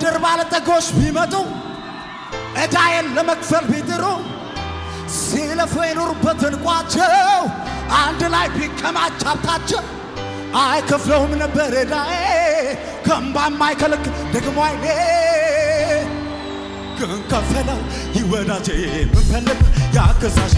የምድር ባለጠጎች ቢመጡ ዕዳዬን ለመክፈል ቢጥሩ ሲለፉ የኖሩበትን ቋቸው አንድ ላይ ቢከማች ሀብታቸው አይከፍለውም ነበር ዕዳዬ ከእምባ የማይከለክል ደግሞ አይኔ ግን ከፈለው ይወዳጄ ምንፈልግ ያገዛዤ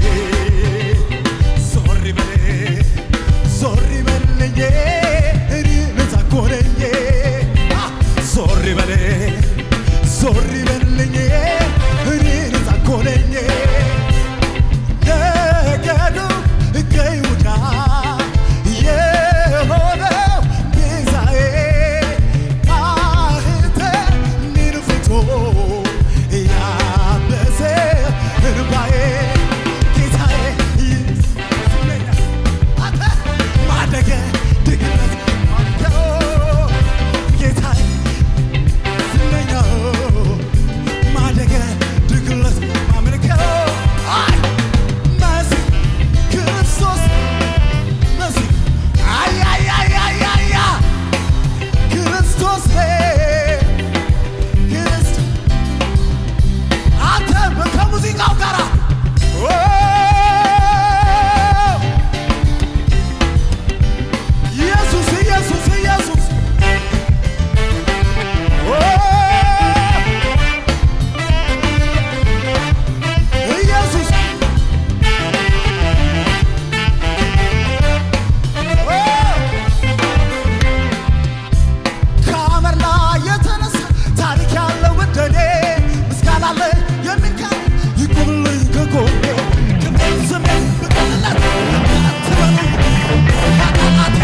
ዞር በል ዞር በልኝ እኔ ነፃ እኮ ነኝ አ፣ ዞር በል ዞር በልኝ እኔ ነፃ እኮ ነኝ ነገዱ ከይሁዳ የሆነው ቤዛዬ ማኅተሜን ፍቶ ያበሰ እንባዬ ጌታዬ ይስለኛል አንተ ማደገ ድግነት ማደገ ጌታዬ ስለኛው ማደገ ድግለት ማምለከው አይ መሲህ ክርስቶስ መሲህ አይ አይ አይ አይ አይ አይ ክርስቶስ ክርስቶስ አንተ ከሙዚቃው ጋር ኢየሱስ ኢየሱስ ኢየሱስ ኢየሱስ ከአመር ላይ የተነሳ ታሪክ ያለው እንደኔ ምስጋና ላይ የሚካል ይቁምልኝ ከጎኔ ክብር ስሜ ብቅልለት አትበሉ ያቃላቴ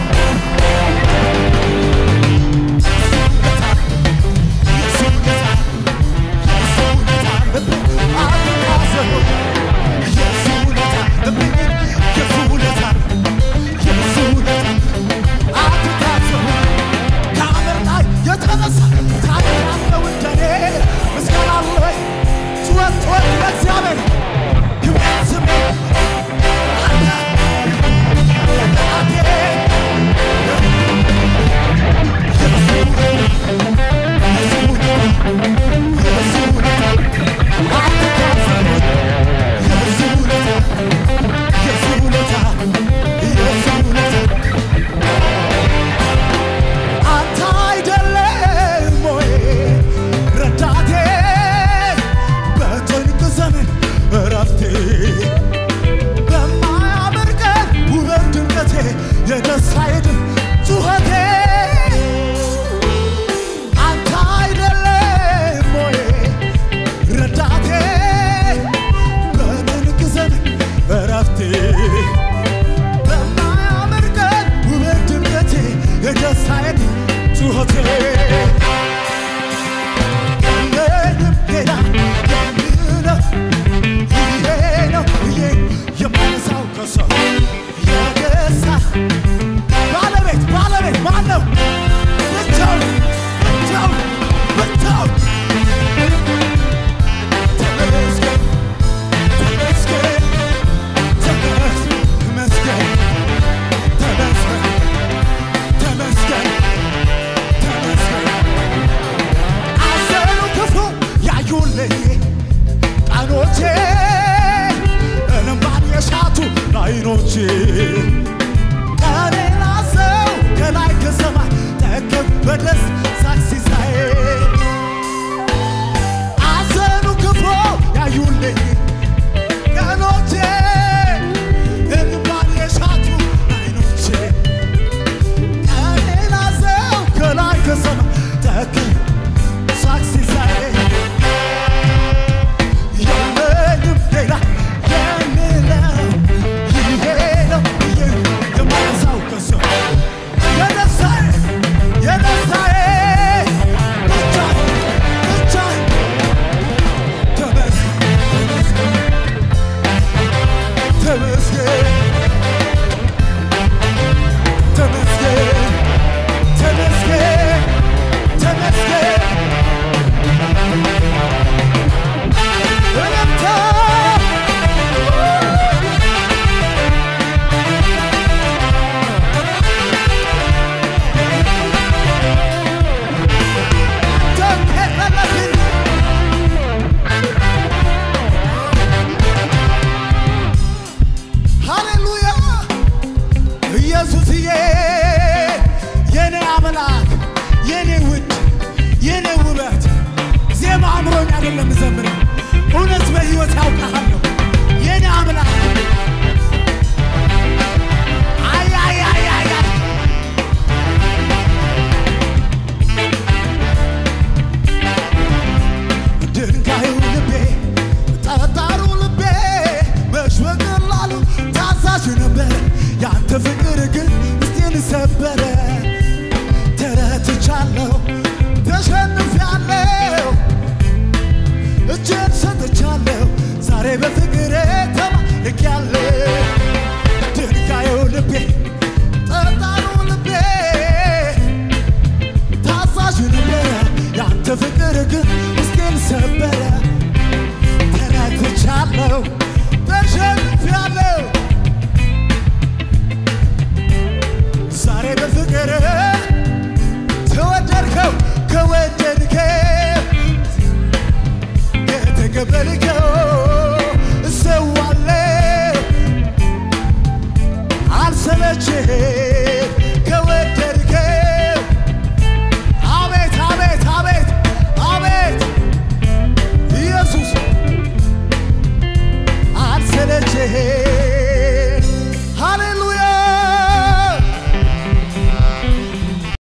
አንተ አይደለም ወይ ረዳቴ በጭንቅ ዘመን እረፍቴ በማያምር ቀን ውበት ድምቀቴ የደስታዬ ድምፅ ጩኸቴ አንተ አይደለም ወይ ረዳቴ በጭንቅ ዘመን እረፍቴ በማያምር ቀን ውበት ድምቀቴ የደስታዬ ጩኸቴ የለኝም ሌላ የምለው ይሄ ነው ብዬ የማነሳው ከሰው የደስታ ባለቤት ባለቤት ማን ነው? ብቻውን ብቻውን ብቻውን ተመስገን ተመስገን ተመስገን ተመስገን ተመስገን ተመስገን አዘኑ ክፉ ያዩልኝ ቀኖቼ እንባን የሻቱ አይኖቼ ቀኔን አዘው ከላይ ከሰማይ ጠገብ በደስ ሳክሲሳዬ አዘኑ ክፉ ያዩልኝ ቀኖቼ እንባን የሻቱ አይኖቼ ቀኔን አዘው ከላይ ከሰማይ ጠገብ ሳክሲሳዬ የለኝም ሌላ የምለው ይሄ ነው ብዬ የማነሳው ከሰው የደስታዬ የደስታዬ በፍቅር ተማርኬያለሁ